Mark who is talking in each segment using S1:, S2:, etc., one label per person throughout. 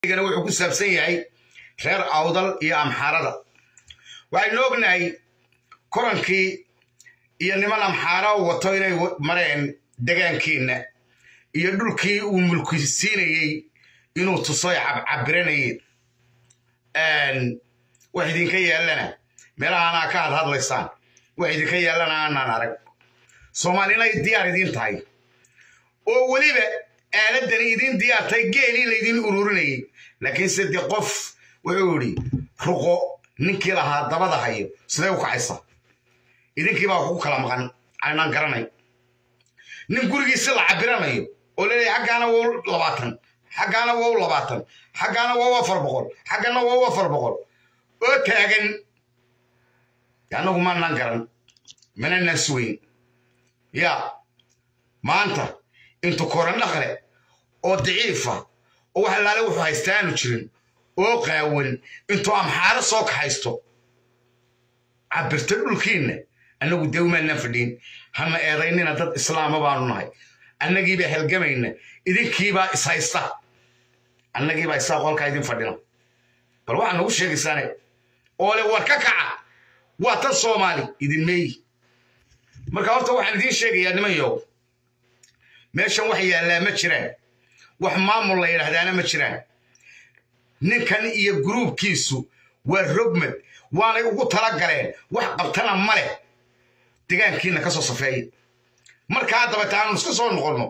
S1: gana wuxuu ku saabsan yahay reer awdal iyo amxaarada waxaynu ognahay korankii iyo niman amxaara wato inay mareen degaankiinna iyo dhulkii uu mulkisiinayey inuu tusoy cabcabiranayeen wax idinka yaallana meelahaanaa ka hadhadlaysaan wax idinka yaallana aanaan arag soomaalina ay diyaar idiin tahay oo weliba aaladdani idiin diyaartay geelii laydin ururinayay laakiinse dee qof wuxuu idhi ruqo ninkii lahaa dabada hayo sidee u kacaysa idinkii baa ku kala maqan aynaan garanay nin gurigiisi la cabiranayo oo leeyahay xaggaana wow labaatan xaggaana wow labaatan xaggaana wow afar boqol xaggana wow afar boqol oo taagan annagu maanaan garan mananaan suweyn yaa maanta intu koran dhaqle oo daciifa oo wax allaale wuxuu haystaa aanu jirin oo qaawan intuu amxaaro soo kaxaysto cabirto dhulkiinna annagu dawmaanaan fadhiin hana eedaynina dad islaama baanu nahay annagiibaa helgamayna idinkiibaa ishaysta annagiibaa isaa qolkaa idin fadhina bal waxaa nagu sheegaysaane oo le war ka kaca waa tan soomaali idin meeyi marka horta waxaan idiin sheegayaa nimanyow meeshan wax yaallaa ma jiraan wax maamul la yidhaahdaana ma jiraan ninkan iyo gruubkiisu waa rogmad waanay ugu tala galeen wax qabtana ma leh degaankiina ka soo safeeya markaa dabata aanu iska soo noqonno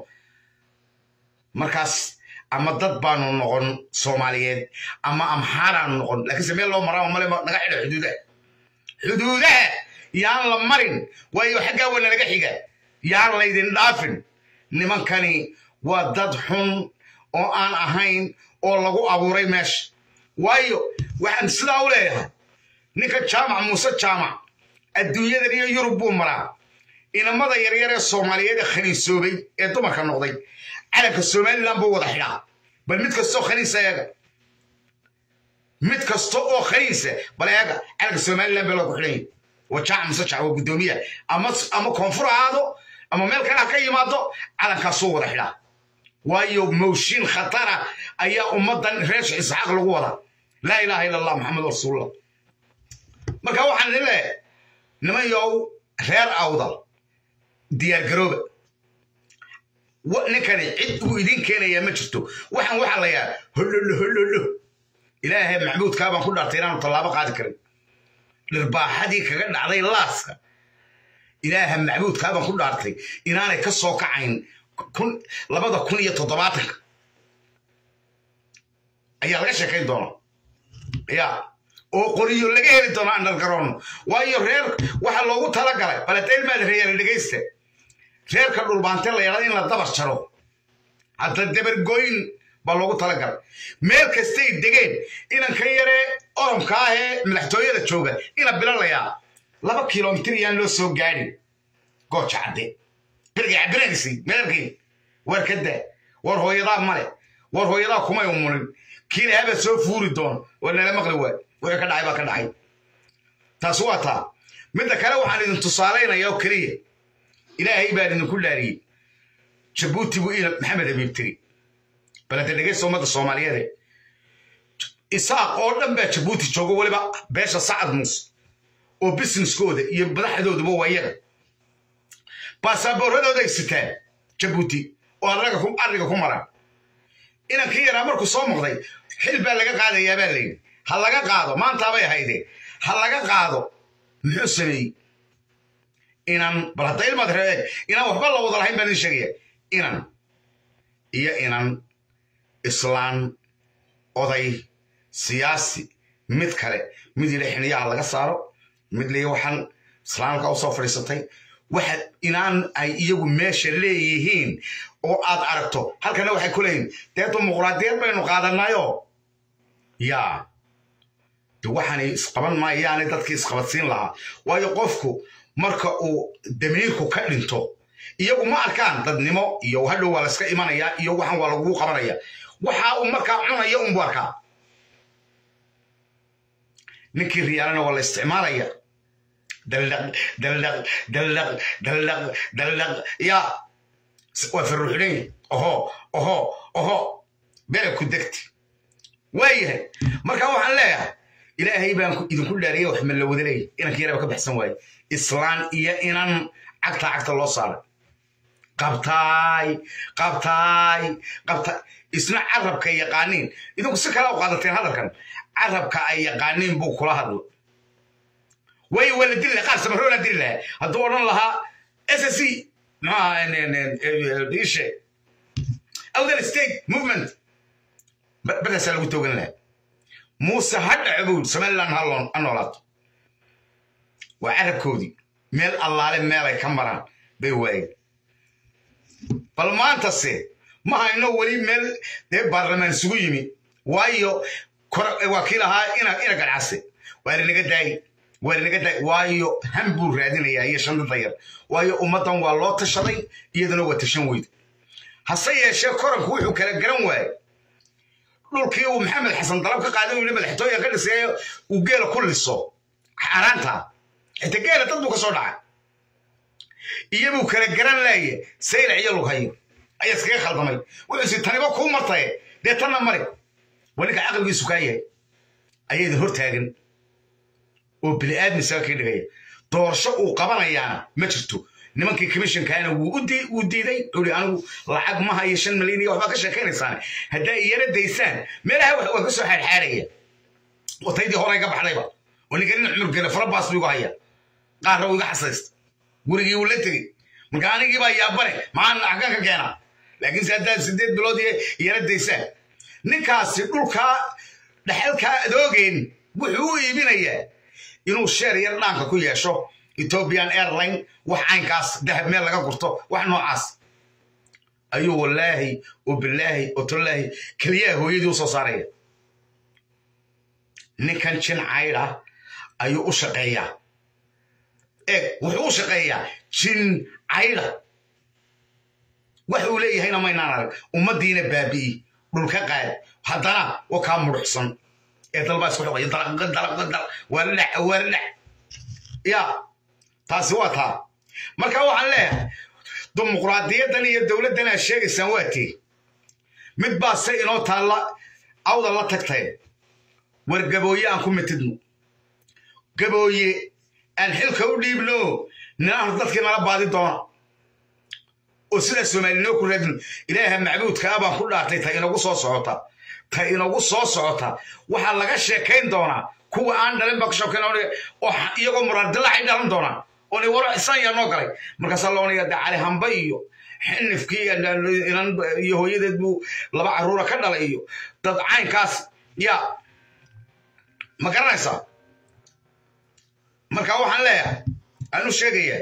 S1: markaas ama dad baanu noqon soomaaliyeed ama amxaaraanu noqon laakiinse meel loo maraa male naga xidha xuduudaha xuduudaha yaan la marin waayo xaggaa wana naga xiga yaan laydin dhaafin nimankani waa dad xun oo aan ahayn oo lagu abuuray meesha waayo waxaan sidaa u leeyahay ninka jaamac muuse jaamac adduunyadan iyo yurub buu maraa inamada yaryar ee soomaaliyeed ee khaniisoobay ee dumarka noqday calanka somalilan buu wada xidhaa bal mid kastoo khaniisa eega mid kasta oo khaniisa bal eega calanka somalilan baa loogu xidhanya waa jaamac muuse jaamac waa guddoomiya ama ama koonfur ahaado ama meel kale ha ka yimaado calankaasuu wada xidhaa waayo mawshin khatara ayaa ummaddan reesha isxaaq lagu wadaa laa ilaaha ila allah maxamed rasuulullah marka waxaan idin leeyahay niman yow reer awdal diyaargarooba ninkani cid uu idiin keenayaa ma jirto waxaan waxaa la yahaa hollolo hollolo ilaahay maxmuudkaa baan ku dhaartay inaanu tallaabo qaadi karin dhirbaaxadii kaga dhacday laaska ilaaha macbuudkaa baan ku dhaartay inaanay ka soo kacayn labada kun iyo toddobaatanka ayaa laga sheekayn doonaa ya oo qoriyo laga heli doonaa andargaroono waayo reer waxaa loogu talagalay baladeelmaad reeyala dhegaysta reerka dhulbaante la yadhada in la dabar jaro hadda dabargoyn baa loogu talagalay meel kastay degeen inanka yaree oromka ah ee madaxtooyada jooga ina bilalayaa laba kilomitir yaan loo soo gaadhin gooja cadde birgay cabiranaysay meelkii war ka daa war hooyadaa male war hooyadaa kumay umunin kiina haba soo fuuri doono war nala maqli waay wixii ka dhacay baa ka dhacay taasi waa taa midda kale waxaan idin tusaalaynaya oo keliya ilaahay baan idinku dhaariyey jabuuti buu ina maxamed habiib tiri balanta dhegaysta ummadda soomaaliyeede isaaq oo dhan baa jabuuti joogo weliba beesha sacad muuse oo businesskooda iyo madaxdooduba waa iyaga baasaabooradooda ay sitaan jabuuti oo arriga ku maraan inankii yaraa markuu soo muuqday xil baa laga qaadayaa baa layidhi ha laga qaado maantaabay ahaydee ha laga qaado muxuu sameeyey inan bal hadda ilmaad reeeg inaan waxba la wada lahayn baan idin sheegaya inan iyo inan islaan oday siyaasi mid kale mid yidha xiniyaha laga saaro mid liya waxaan islaamka u soo fadhiisatay waxa inaan ay iyagu meesha leeyihiin oo aad aragto halkana waxay ku leeyihin dee dimuqraadiyad baynu qaadanayo yaa de waxaanay isqaban maayaanay dadkii isqabadsiin lahaa waayo qofku marka uu damiirku ka dhinto iyagu ma arkaan dadnimo iyo hadhow waa layska imanayaa iyo waxan waa lagugu qabanaya waxa uu markaa cunaya unbu arkaa ninkii riyaalana waa la isticmaalaya daldaq daldaq daldaq daldaq daldaq yaa waa farruuxdhan oho oho oho bere ku degti waayahay marka waxaan leeyahay ilaahay baan idinku dhaariyay wax ma la wada leeyahy inanka yaraba ka baxsan waaye islaan iyo inan cagta cagta loo saaray qabtaay qabtaay qabta isna carabka yaqaaniin idinku si kale u qaadateen hadalkan carabka ay yaqaaniin buu kula hadlo way wala dili lahaa qaar samaroona dili lahaa hadduu odhan lahaa ssc maxaa ishe awdal state movement badaasaa lagu toogan lahaa muuse ha dhaco buu somaliland ha noolaato waa carabkoodii meel allaale meelay ka maraan bay waayeen bal maantase ma hayno weli meel dee baarlamaan isugu yimi waayo waa kii lahaa ina gadcase waa linaga daayi waa linaga daayi waayo han buu raadinayaa iyo shandada yar waayo ummaddan waa loo tashaday iyaduna waa tashan weyda hase yeeshee koranku wuxuu kala garan waayey dhulkii uu maxamed xasan dalab ka qaaday uu madaxtooya ka dhiseeyo uu geela ku liso xaaraanta xita geela dad buu ka soo dhacay iyabuu kala garan laaye saylac iyo lughayo ayaa iskaga khaldamay wuxuusi taniba kuu martaye dee tanna mari waa ninka caqligiisu kaa yahay ayaa idin hor taagan oo bini'aadmi isaga kii dhigaya doorasho uu qabanayaana ma jirto nimankii commissionkaana wuu diiday ui anigu lacag ma hayo shan milyan iyo waxbaa ka sheekaynaysaan haddaa iyana daysaan meelaha waa ka soo xaadxaadhaya wataydii horey ka baxdayba oo ninka nin cumur gele farabaas buu igu haya qaarna wuu iga xasaysta gurigii wuu la tegey marka anigii baa yaabane maxaan axkaan ka keenaa laakiin se haddaad sideed bilood iyana daysaan ninkaasi dhulkaa dhexalkaa adoogeen wuxuu u iibinayaa inuu sheer yar dhaanka ku yeesho ethiopian airline wax caynkaas dahab meel laga gurto wax noocaas ayuu wallaahi oo bilaahi oo tallaahi keliyaha hooyadii u soo saaraya ninkan jin caydha ayuu u shaqeeyaa eeg wuxuu u shaqeeyaa jin caydha wax uu leeyahayna maynaan arag ummaddiina baabi'i dhulka qaad haddana waa kaa muruxsan ee dalbaa isku xoqaya dalaqdalaqdal waa la dhac waa la dhac ya taasi waa taa marka waxaan leeyahay dimuqraadiyaddan iyo dowladdan aad sheegaysaan waa tii mid baa se inoo taalla awda la tagtay war gabooye aan ku mitidno gabooye aan xilka u dhiibno ninaanu dadkii nala baadi doona oo sidaa soomaalinoo ku raadino ilaaha macbuudka ah baan ku dhaartay ta inagu soo socota ta inagu soo socota waxaa laga sheekayn doonaa kuwa aan dhalin baa ka sheekayn oo iyagoo muraardilacay dhalan doonaa oona waro isan yaa noo galay markaasaa loonaya de cali hamba iyo xinifkii inan iyo hooyadeed buu laba carruura ka dhalay iyo dad caynkaas ya ma garanaysaa marka waxaan leeyahay anu sheegaya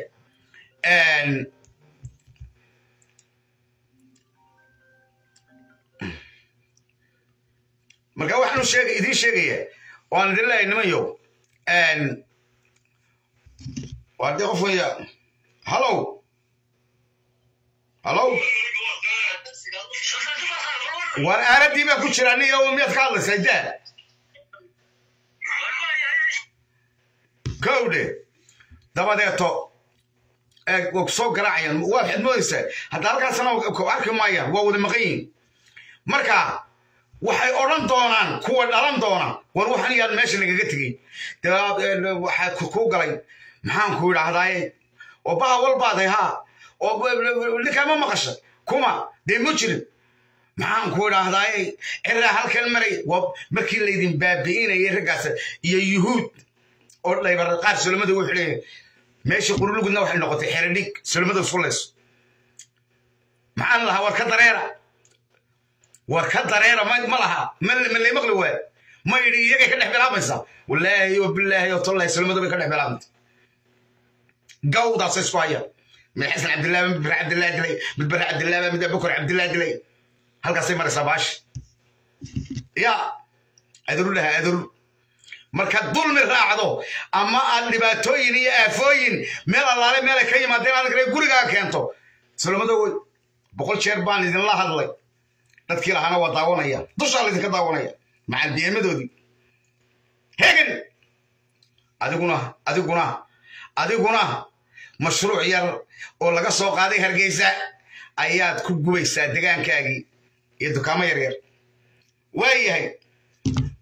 S1: marka waxaanu sheega idiin sheegaya waan idin leeyahay nimanyo waa dee qof weya hallow hallow war aaladii baa ku jira aniga oo miyaad ka hadlaysaa daa gowdhe dabadeeto waa ku soo garaacayaan waa waxaad moodaysaa hadda halkaasna arki maayaan waa wada maqan yihin marka waxay odhan doonaan kuwa dhalan doona war waxan yaad meesha nagaga tegey waxaa ku galay maxaan ku idhaahdaaye oo baha walbaaday haa oo ninkaa ma maqasha kuma dee ma jirin maxaan ku idhaahdaaye ciraa halkan maray markii laydin baabi'inayay raggaas iyo yuhuud oo dhaybar qaar solomada wuxuu leeyahay meeshii qurulugudna waxay noqotay xeradhig solomada isku layso maxaan lahaa war ka dareera war ka dareera ma laha ma lay maqli waay ma idhi iyagay ka dhex bilaabaysaa wallaahi oo bilaahi oo tollahi solomada bay ka dhex bilaabantay gawdaasay isku hayaan mid xasan cabdillaah mid bare cabdillaah dilay mid bare cabdillaah mid abukar cabdillaah dilay halkaasay maraysaa baashi ya aduru dhaha aduru marka dulmi raacdo ama aad dhibaatooyin iyo aafooyin meel allaale meelay ka yimaadeen aad kale gurigaa keento solomada wey boqol jeer baan idinla hadlay dadkii lahaana waa daawanaya dushaa laydinka daawanaya macalbiyeemadoodii hegan adiguna adiguna adiguna mashruuc yar oo laga soo qaaday hargeysa ayaad ku gubaysaa degaankaagii iyo dukaamo yaryar waayahay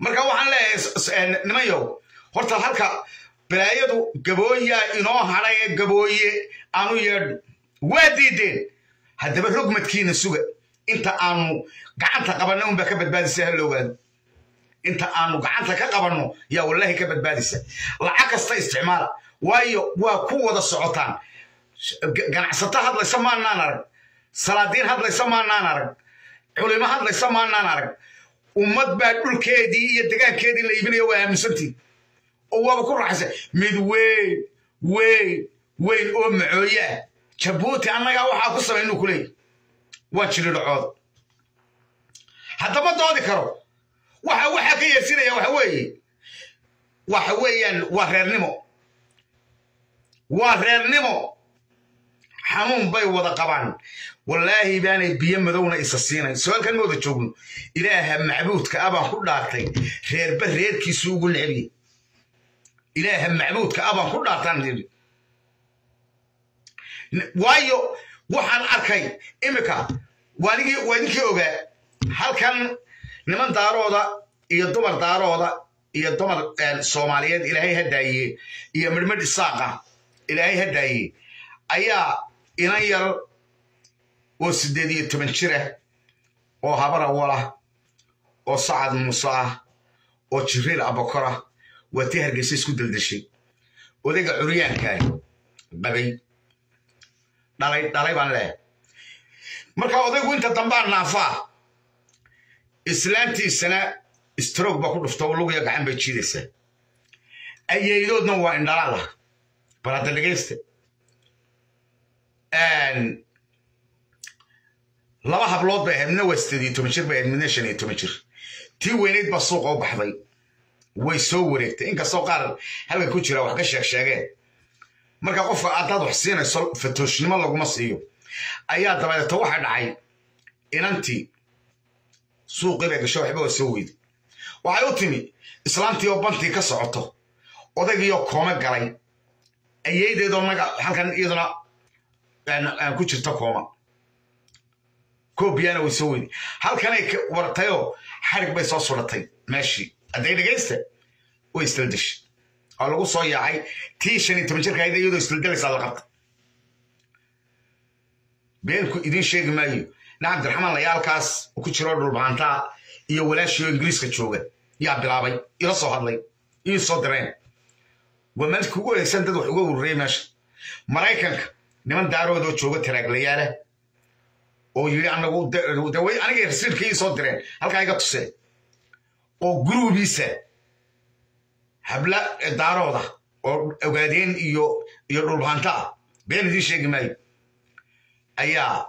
S1: marka waxaan leeyahay nimanyow horta halka balaayadu gabooyaa inoo hadhay ee gabooye aanu yeedho waa diideen haddaba rogmadkiina suga inta aanu gacanta qabanno unbaa ka badbaadisa ha la ogaado inta aanu gacanta ka qabanno yaa wallaahi ka badbaadisa lacag kasta isticmaala waayo waa ku wada socotaan ganacsato hadlaysa maanaan arag salaadiin hadlaysa maanaan arag culimo hadlaysa maanaan arag ummad baa dhulkeedii iyo degaankeedii la iibinaya waa aaminsantiin oo waaba ku raaxaysa mid weyn weyn weyn oo macooye ah jabuuti annagaa waxaa ku samaynu ku leeyahy waa jiridhacooda haddama doodi karo waxa waxaa ka yeersinaya waxa weeye waxa weeyaan waa reernimo waa reernimo xanuun bay wada qabaan wallaahi baanay biyo madowna isa siinayn su-aalkan ma wada joogno ilaaha macbuudka abaan ku dhaartay reerba reerkiisu ugu necbiye ilaaha macbuudka abaan ku dhaartaan yidhi waayo waxaan arkay imika waanigii waa idinkii ogaa halkan niman daarooda iyo dumar daarooda iyo dumar soomaaliyeed ilaahay hadaaye iyo midhmidh isaaqa ilaahay hadaaye ayaa inan yar oo siddeed iyo toban jira oo habar awalah oo sacad muuse ah oo jibriil abakora waa tii hargeysa isku daldashay odayga curyaankaah qabay dhalay dhalay baan leehay marka odaygu inta dambaa naafaa islaantiisana stroog baa ku dhufta lugiya gacan bay jiidaysaa ayeydoodna waa indhalaada bal hadda dhegaysta laba hablood bay ahayd midna waa sideed iyo toban jir bay ahayd midna shan iyo toban jir tii weynayd baa suuqa u baxday way soo wareegtay inkastoo qaar halka ku jira wax ka sheeg sheegeen marka qofka haddaad wax siinayso fatooshnimo laguma siiyo ayaa dabadeeto waxa dhacay inantii suuqii bay gasho waxba waa soo weyday waxay u timi islaantii oo bantii ka socoto odaygiioo koome galay ayeydeedoo naga halkan iyaduna ku jirto kooma koobiyana way soo weyday halkanay wartayoo xarig bay soo suratay meeshii hadday dhegaysta way isdaldeshay oo lagu soo yaacay tii shan iyo toban jirka ahayd iyadoo isdaldalaysaa la qabta beenku idiin sheegi maayo nin cabdiraxmaan layaalkaas ku jiroo dhulbaantaa iyo walaashii oo ingiriiska jooga yaa bilaabay ila soo hadlay ii soo direen waa maalinka ugu horeysan dad wax uga ururiyey meesha maraykanka niman daaroodoo jooga taraaglayaala oo yidhi anagu daway aniga rasiidka ii soo direen halkaa iga tusee oo guruubiisa habla daarooda oo ogaadeen iyo iyo dhulbaanta ah been idiin sheegi maayo ayaa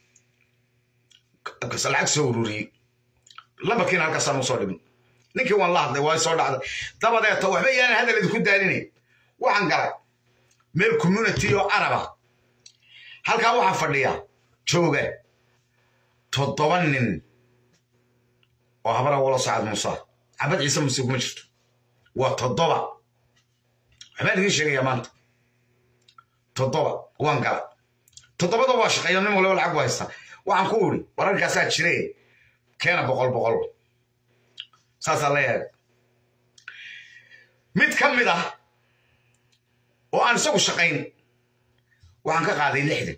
S1: lacag soo ururiyey lambarkiina halkaasaan usoo dhibin ninkii waan la hadlay waa soo dhacday dabadeeto waxba yaanan hadal idinku daalinay waxaan galay meel community oo caraba halkaa waxaa fadhiya jooga toddoba nin oo habara walo sacad muuse cabad ciise muuse kuma jirto waa toddoba waxbaan idiin sheegayaa maanta toddoba waan gala toddobada waa shaqeeya nin waliba lacag bu haystaa waxaan ku uri wararkaasaa jire keena boqol boqol saasaa la yahay mid ka mid ah oo aan isagu shaqayn waxaan ka qaaday lixdan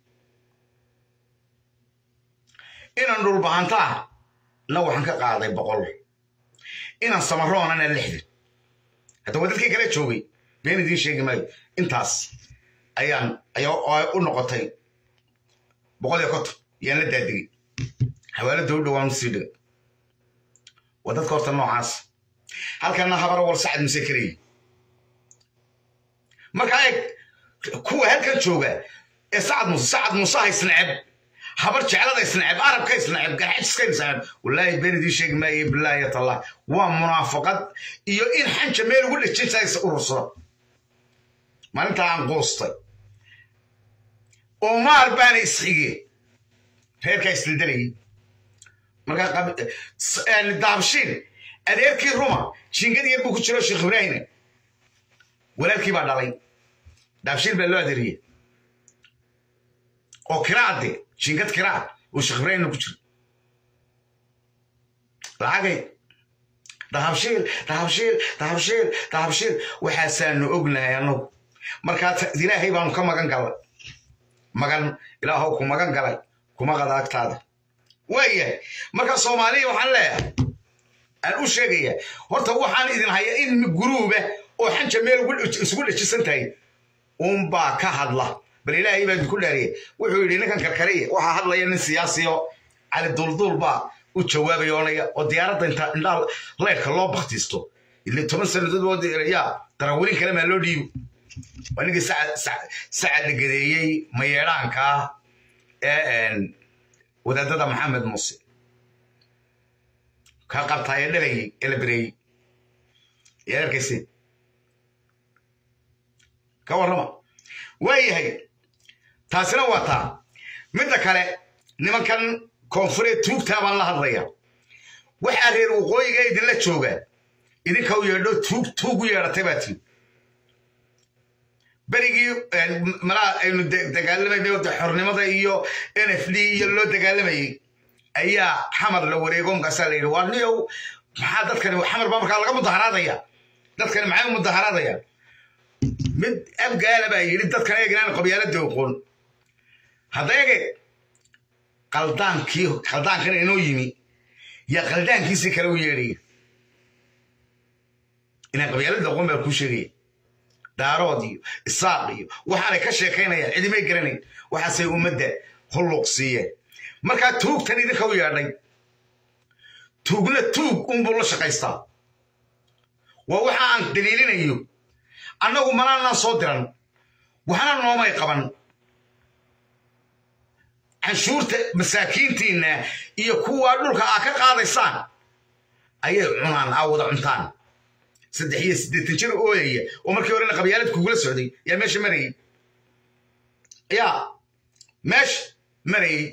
S1: inaan dhulbahantaa na waxaan ka qaaday boqol inaan samaroonana lixdan hadda waa dadkii kale joogay been idiin sheegi maayo intaas ayaan ayaa u noqotay boqol iyo konton yaan la daadigay xawaalada u dhowaan usii dhigay waa dadka horta noocaas halkana habara wal sacad mise karayay markaa eeg kuwa halkan jooga ee sacad muse sacad musaha isnaceb habar jeclada isnaceb arabka isnaceb garxajiska isnaceb wallaahi been idiin sheegi maayo bilaahi tallah waa munaafaqad iyo in xanja meel ugu dhejintays urursada maalintaa aan quustay omaar baana isxigeen reerkaa isdaldalayay markaa daabshiin adeerkii ruma jingad yar buu ku jiro sheekh ibraahine walaalkii baa dhalay daabshiin baa loo adeeriyey oo kiraade jingad kiraa oo sheekh ibraahimna ku jiro lacagay dahabshiil dahabshiil dahabshiil dahabshiil waxaasaanu ognahay annagu markaa ilaahay baanu ka magan galnay magan ilaahow ku magan galay kuma qadaagtaada waayahay marka soomaaliya waxaan leeyahay aan u sheegaya horta waxaan idin haya in guruuba oo xanja meel isugu dhajisan tahay uunbaa ka hadla bal ilaahay baa idinku dhaariyay wuxuu yidhi ninkan karkariya waxaa hadlaya nin siyaasiyo cali dulduul baa u jawaabayoonaya oo diyaaradda inta indhaa leyrka loo baktiisto ile toban sannadood yaa darawalin kale maa loo dhiibo waa ninkii sacad la gadeeyey mayeedhaanka ee wadaadada maxamed muuse ka qabtaaye dhalayey ee la bereeyey yaa arkayse ka warrama waayahay taasina waa taa midda kale nimankan koonfureed tuugtaa baan la hadlaya waxaa reer waqooyiga idinla joogaa idinka u yeedho tuug tuug u yeedhatay baa tii berigii malaa aynu dagaalamayna xornimada iyo n f d iyo loo dagaalamayey ayaa xamar la wareego markaasaa la yidhi waa niyow maxaa dadkani xamar baa markaa laga mudaharaadaya dadkani maxay mudaharaadaya mid abgaala baa yidhi dadkan eegnaan qabyaalada oqoon hadda ege qaldaankii qaldaankan inoo yimi yaa qaldaankiisii kale u yeedhaya inaan qabyaalada oqoon baa kuu sheegaya daarood iyo isaaq iyo waxaanay ka sheekaynayaan cidimay garanayn waxaasay ummadda hulluq siiyeen markaa tuugtan idinka u yeedhay tuugna tuug unbuu la shaqaystaa waa waxa aan daliilinayo annagu manaanaan soo diran waxna noomay qaban canshuurta masaakiintiinna iyo kuwaa dhulka aa ka qaadaysaan ayay cunaan aa wada cuntaan saddex iyo siddeetan jir ooyaya oo markii horena qabyaalad kugula socday yaa meesha marayey yaa meesha marayey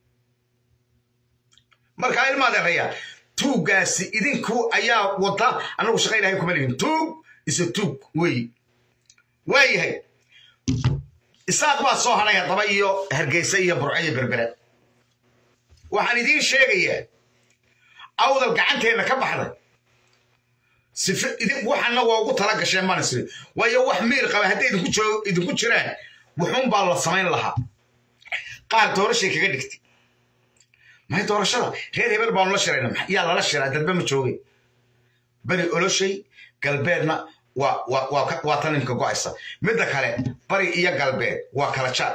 S1: markaa ilmaadeeraya tuuggaasi idinku ayaa wada annagu shaqa ilahay kuma lihin tuug isa tuug wey waayahay isaaq baa soo hadhay haddaba iyo hargeysa iyo burco iyo berbere waxaan idiin sheegayaa awdal gacanteenna ka baxday sife waxana waa ugu tala gasheen manisri waayo wax miir qaba hadday idinku jiraan wuxuun baa la samayn lahaa qaar doorashay kaga dhigtay maxay doorashada reer hebel baanu la shirayna yaa lala shiraa dadba ma joogay beri oloshay galbeedna waa tan imka go'aysa midda kale bari iyo galbeed waa kala jaar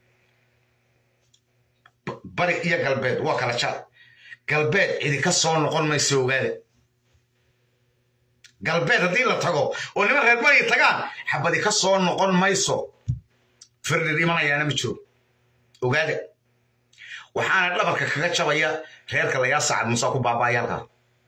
S1: bari iyo galbeed waa kala jaar galbeed cidi ka soo noqon mayso ogaada galbeed haddii la tago oo niman reer bari tagaan xabadi ka soo noqon mayso firdhir imanayaana ma joogo ogaada waxaana dhabarka kaga jabaya reerka layaa sacad muuse ku baaba'aya halkaa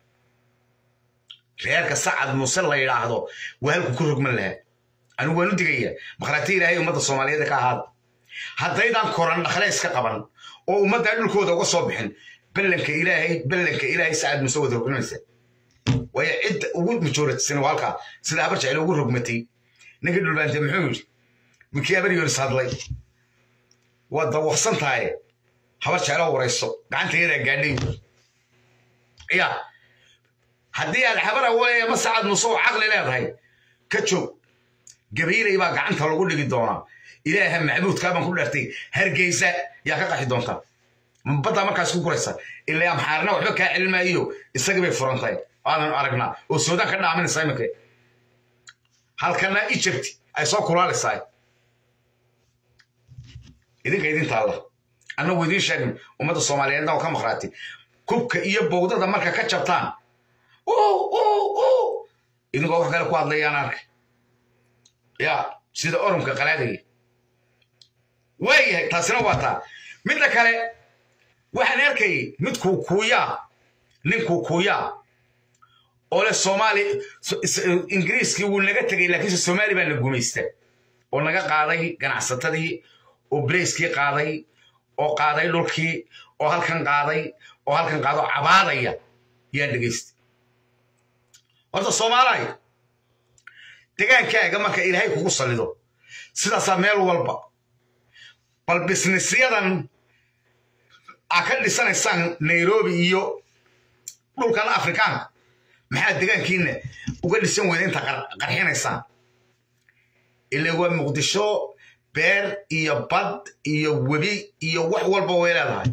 S1: reerka sacad muuse la yidhaahdo waa halku ku rogman lahaa anigu waan u digaya makhaati ilaahay ummadda soomaaliyeed ka ahaada haddaydaan koran dhakle iska qaban oo ummaddaa dhulkooda uga soo bixin ballanka ilaahay ballanka ilaahay sacad muuse wada rogmanaysa waayo cidda ugu majooratisana waa halkaa sida habar jecel ugu rogmatay ninkii dhulbaante muxuu yidhi winkii habar yoris hadlay waa dawaqsan tahay habar jeclo warayso gacantayadaa gaadhay ya haddii aad xabar awalaya ma sacad muuse oo caqli leedahay ka joog gabaylay baa gacanta lagu dhigi doonaa ilaaha macbuudkaa baan ku dhartay hargeysa yaa ka qaxi doontaa baddaa markaas ku guraysa ilaa amxaarna waxba kaa celin maayo isagii bay furan tahay waadan aragnaa oo suudaan ka dhaaminaysa iminka halkana egypt ay soo kulaalaysaa idinka idin taalla annagu idiin sheegin ummadda soomaaliyeedna oo ka maqraati kubka iyo bowdada marka ka jabtaan idinkoo wax kale ku hadlayaan arkay ya sida orumka qalaadaya waayahay taasina waa taa midda kale waxaan arkayay mid kuukuuyaa nin kuukuuyaa oo leh soomaali ingiriiskii wuu naga tegay laakiinse soomaali baa na gumaysta oo naga qaaday ganacsatadii oo brayskii qaaday oo qaaday dhulkii oo halkan qaaday oo halkan qaado cabaadaya yaa dhegaysta horta soomaalahay degaankaaga marka ilaahay kugu sallido sidaasaa meel walba bal bisnisyadan aa ka dhisanaysaan nairobi iyo dhulkan afrikaanka maxaad degaankiina uga dhisan weyda inta qarxinaysaan ila waa muqdisho beer iyo bad iyo webi iyo wax walba way leedahay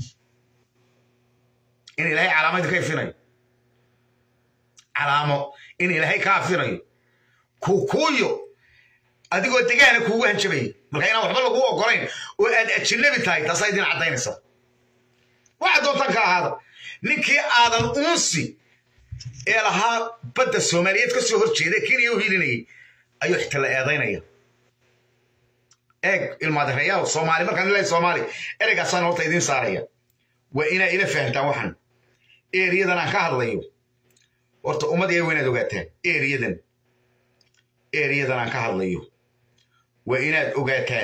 S1: in ilaahay calaamadi ka ifinayo calaamo in ilaahay ka afinayo kukuuyo adigoo degaana kuugu hanjabayay marka inaan waxba lagu ogolayn oo aad ajinabi tahay taasaa idin caddaynaysa waxa doontan ka ahaada ninkii aadan uunsi ee lahaa badda soomaaliyeed ka soo hor jeeda kenya u hilinayay ayuu xitala eedaynaya eeg ilmaadareeyaal soomaali markaan ilahay soomaali ereygaasaan horta idiin saaraya waa inaa ila fahamtaan waxan eriyadan aan ka hadlayo horta ummad ee waynaad ogaataan eriyadan eriyadan aan ka hadlayo waa inaad ogaataan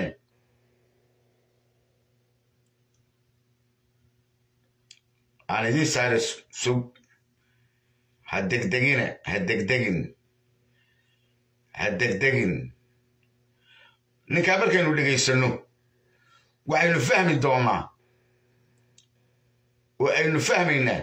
S1: aan idiin saara sug ha degdegina ha degdegin ha degdegin ninkaa markaynu dhegaysanno waxaynu fahmi doonnaa oo aynu fahmaynaa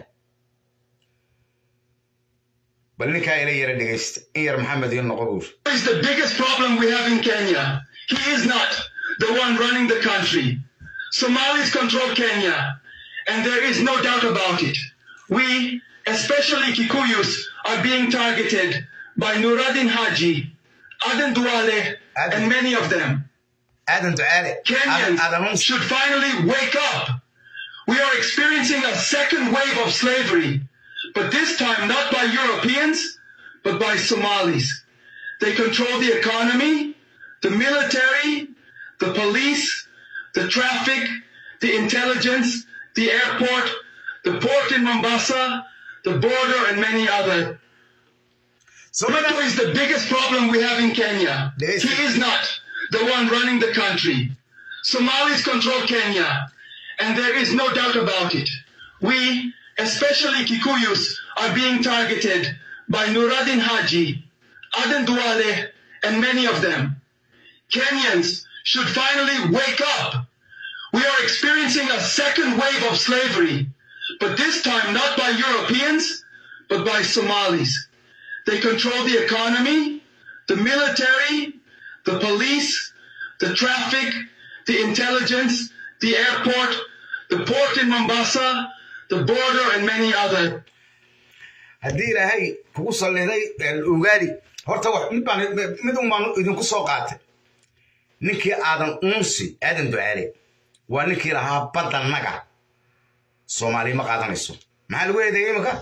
S1: bal ninkaa ila yara dhegaysta in yar maxamed iyo noqo buur
S2: is the biggest problem we have in Kenya. He is not the one running the country. Somalis control Kenya, and there is no doubt about it. We, especially Kikuyus, are being targeted by Nuruddin Haji, Aden Duale,
S1: Aden.
S2: and many of them.
S1: aadan ducaale
S2: Kenyans
S1: aadan uunsi
S2: should finally wake up. We are experiencing a second wave of slavery, but this time not by Europeans, but by Somalis. They control the economy, the military, the police, the traffic, the intelligence, the airport, the port in Mombasa, the border, and many other.
S1: soomada
S2: Ruto is the biggest problem we have in Kenya.
S1: There is-
S2: He is not the one running the country. Somalis control Kenya, and there is no doubt about it. We, especially Kikuyus, are being targeted by Nuruddin Haji, Aden Duale, and many of them. Kenyans should finally wake up. We are experiencing a second wave of slavery, but this time not by Europeans, but by Somalis. They control the economy, the military, the police, the traffic, the intelligence, the airport, the port in Mombasa, the border, and many other.
S1: haddii ilaahay kugu salliday ogaadi horta wax mid baan mid un baan idinku soo qaatay ninkii aadan uunsi aadan ducaale waa ninkii lahaa badda naga soomaali ma qaadanayso maxaa lagu eedeeyey imika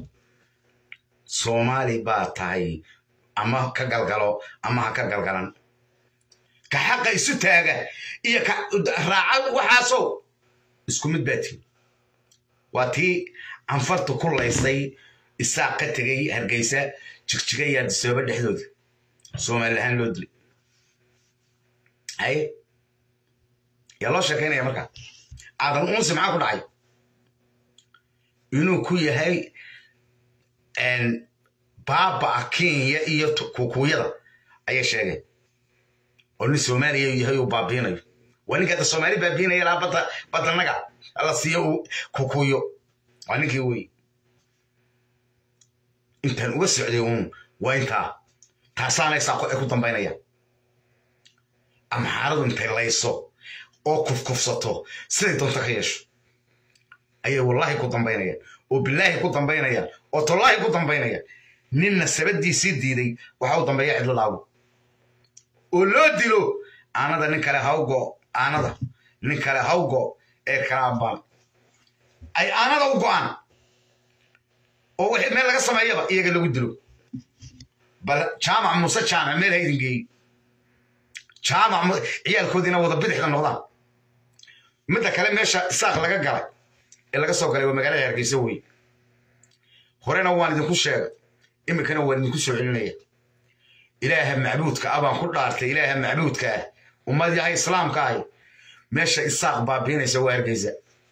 S1: soomaali baa tahay ama ka galgalo ama ha ka galgalan ka xaqa isu taaga iyo ka raaca waxaasow isku mid baa tihi waa tii canfartu ku laysay isaaq ka tegay hargeysa jigjiga iyo adisooba dhexdooda soomaali ahaan loo dilay haye yaa loo sheekaynaya markaa aadan uunsi maxaa ku dhacay inuu ku yahay baaba kenya iyo kukuyada ayay sheegeen oo nin soomaaliya yahay uu baabiinayo waa ninka hadda soomaali baabiinaya lahaa badda baddanaga la siiyo uu kukuyo waa ninkii wey intaan uga socday uun waa intaa taasaanay saaqo ay ku dambaynayaan amxaaradu intay layso oo kufkufsato siday doonto ka yeesho ayay wallaahi ku dambaynayaan oo bilaahi ku dambaynayaan oo tollaahi ku dambaynayaan ninna sabadiisii diiday waxa u dambeeya cidlo laago oo loo dilo aanada nin kale hawgo aanada nin kale hawgo ee kalaabaan ay aanada u go'aan oo wixii meel laga sameeyaba iyaga lagu dilo bal jaamac muuse jaamac meel ha idin geeyey jaamac ciyaalkoodiina wada bidixda noqdaan midda kale meesha isaaq laga galay ee laga soo galay waa magaalada hargeysa wey horena waan idinku sheegay iminkana waan idinku soo celinaya ilaaha macbuudka ah baan ku dhaartay ilaaha macbuudka ah ummad yahay islaamka ahi meesha isaaq baabiinaysa waa hargeysa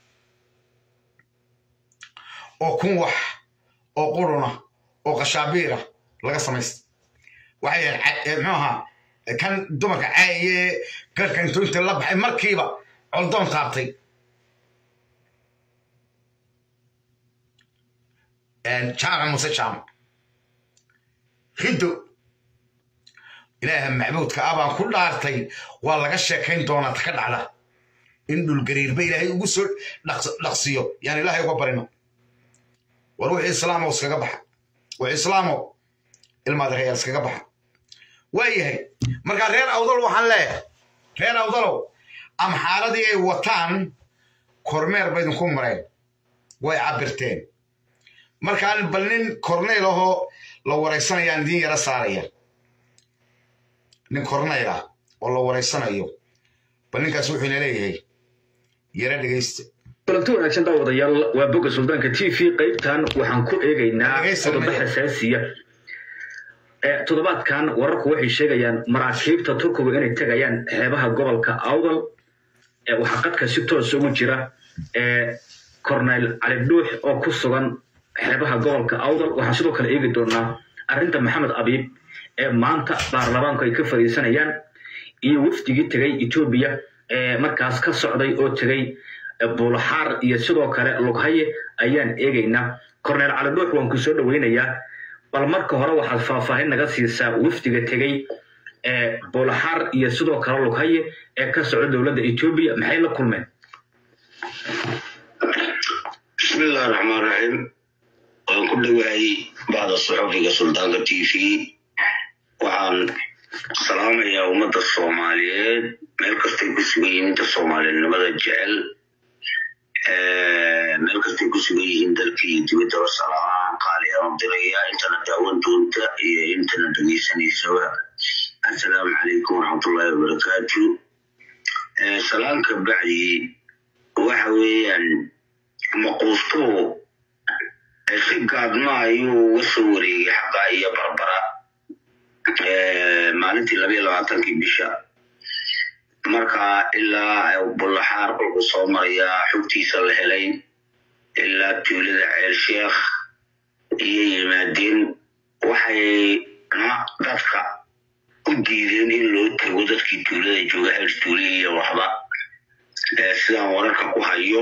S1: oo kun wax oo quruna oo qashaabiira laga samaysta waxay muxuu ahaa kan dumarka caaye garhka intuu inta la baxay markiiba coldoon taabtay jaamac muse jaamac riddo ilaaha macbuudka ah baan ku dhaartay waa laga sheekayn doonaa ka dhacda in dhulgariirba ilaahay ugu soo dhaqsiyo yaan ilaahay uga barino war wixii islaamow iskaga baxa wixii islaamow ilmaadareyaal iskaga baxa waayahay markaa reer awdal waxaan leeyahay reer awdalow amxaaradii ay wataan kormeer ba idinku mareen way cabirteen markaan bal nin korneyl ahoo la waraysanayaan idiin yara saaraya nin korneyl ah oo la waraysanayo bal ninkaas wuxuu ina leeyahay yara dhegaysta
S3: kulanti wanaagsan daawadayaal waa bogga suldaanka t v qaybtan waxaan ku eegaynaa qodobo xasaasiya toddobaadkan wararku waxay sheegayaan maraakiibta turkigu inay tegayaan xeebaha gobolka awdal waxaa qadka si toos ugu jira corneyl cali dhuux oo ku sugan xeebaha gobolka awdal waxaan sidoo kale eegi doonaa arrinta maxamed abiib ee maanta baarlamaanku ay ka fadhiisanayaan iyo wafdigii tegay etoobiya ee markaas ka socday oo tegay buulaxaar iyo sidoo kale lughaye ayaan eegaynaa corneyl cali dhuux waan ku soo dhoweynayaa bal marka hore waxaad faahfaahin naga siisaa wafdiga tegey ee buulaxaar iyo sidoo kale lughaye ee ka socda dowladda etoobiya maxay la kulmeen
S4: bismillahi raxmaan raxiim waan ku dhowahay bacda saxufiga suldaanka t v waxaan salaamayaa ummadda soomaaliyeed meel kastay ku sugan yihiin inta soomaalinimada jecel meel kastay ku sugan yihiin dalka iyo dibaddaba salaamahan qaali aan diraya intana daawan doonta iyo intana dhegaysanaysaba assalaamu calaykum waraxmatullahi wabarakaatu salaanka bacdi waxa weeyaan maquustuhu si gaadma ayuu uga soo wareegay xaqaa iyo barbara maalintii labayo labaatankii bisha marka ilaa bullaxaar kolku soo marayaa xogtiisa la helay ilaa tuulada ceel sheekh iyo yimaadeen waxayna dadka u diideen in loo tago dadkii tuulada jooga heer tuule iyo waxba sidaan wararka ku hayo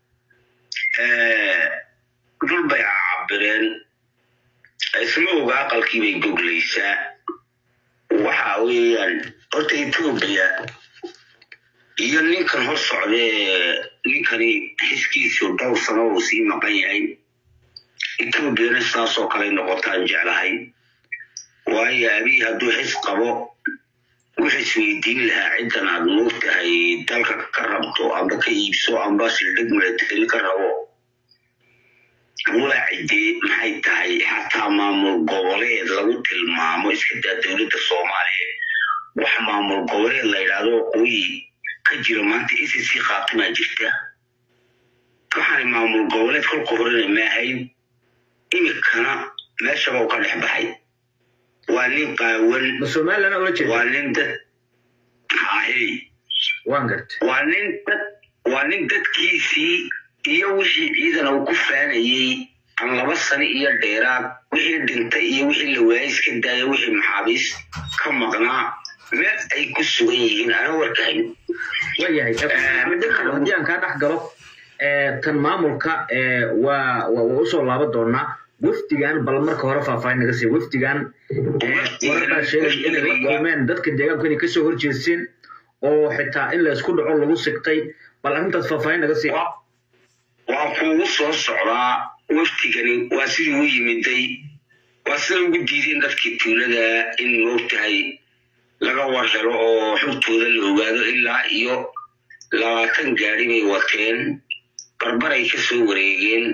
S4: dul bay cabireen isma oga aqalkii bay goglaysaa waxa weeyaan horta etoobiya iyo ninkan hor socdee ninkani xiskiisu dhowr sano uu sii maqan yahay etoobiyana sidaasoo kale noqotaan jeclahay waayo abiy hadduu xis qabo wuxuu isweydiin lahaa ciddan aad moogtahay dalka ka rabto amba ka iibso amba sildhig milatari ka rabo waa ciddee maxay tahay xataa maamul goboleed lagu tilmaamo iska daa dowladda soomaaliya wax maamul goboleed la yidhaahdo waqooyi ka jira maanta icc qaatimaa jirta waxaan maamul goboleed kolka horena maahayn imikana meeshaba u ka dhex baxay waa nin qaawan
S3: somalilan ula jeeda
S4: waa nin dad haahey
S3: waan gartay
S4: waa nin dad waa nin dadkiisii iyo wixii ciidan uu ku faanayey aan laba sano iyo dheeraad wixii dhintay iyo wixii la waayay iska daaya wixii maxaabiis ka maqnaa meel ay ku sugan yihiin ana warkahayn
S3: waayahay haddii aan kaa dhex galo tan maamulka waa waa usoo laaban doonaa wafdigan bal marka hore faahfaahin naga siiya wafdigan warar baa sheegaya inay la kulmeen dadka deegaanku inay kasoo horjeesteen oo xitaa in la isku dhaco lagu sigtay bal arrintaas faahfaahin naga siiya
S4: waa kuugu soo socdaa waftigani waa sidii u yimiday waa sida ugu diideen dadkii tuulada in moogtahay laga war helo oo xurtooda la ogaado ilaa iyo labaatan gaari bay wateen barbaray ka soo wareegeen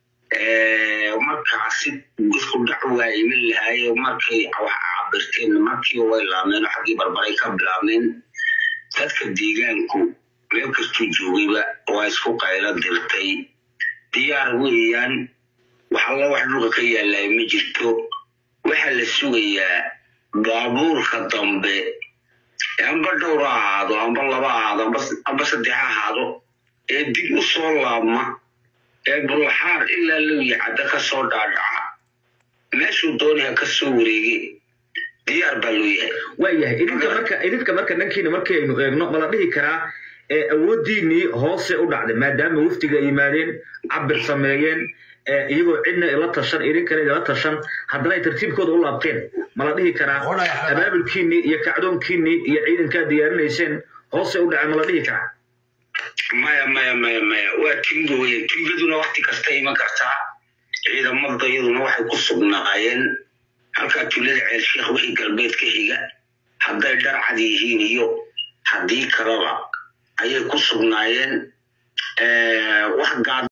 S4: markaasi isku dhac waa iman lahaaye markay wax cabirteen markii way laameen oo xaggii barbaray ka bilaabmeen dadka deegaanku meel kastuu joogayba waa isku qaylo dirtay diyaar weeyaan wax alla wax dhulka ka yaallay ma jirto waxaa la sugayaa baabuurka dambe amba dhowr ha ahaado amba laba ahaado amba saddex ha ahaado ee dib u soo laabma ee bullaxaar ilaa lowya cadda ka soo dhaadhaca meeshuu doonaya ka soo wareegay diyaar baa loo yahay
S3: waayahay idinka marka idinka marka dhankiina markaynu eegno ma la dhihi karaa ee awooddiinii hoose u dhacday maadaama waftiga yimaadeen cabir sameeyeen iyagoo cidna ila tashan idinkana idila tashan haddana ay tartiibkooda u laabteen ma la dhihi karaa
S1: Qodhay xadaa.
S3: abaabulkiinnii iyo kacdoonkiinnii iyo ciidankaa diyaarinayseen hoose u dhacay ma la dhihi karaa
S4: maya maya maya maya waa tingo weye tingaduna wakti kasta iman kartaa ciidamada iyaduna waxay ku sugnaayeen halkaa tuulada ceelsheekh wixii galbeed ka xiga hadday dharcad yihiin iyo haddii kaleba ayay ku sugnaayeen wax gaad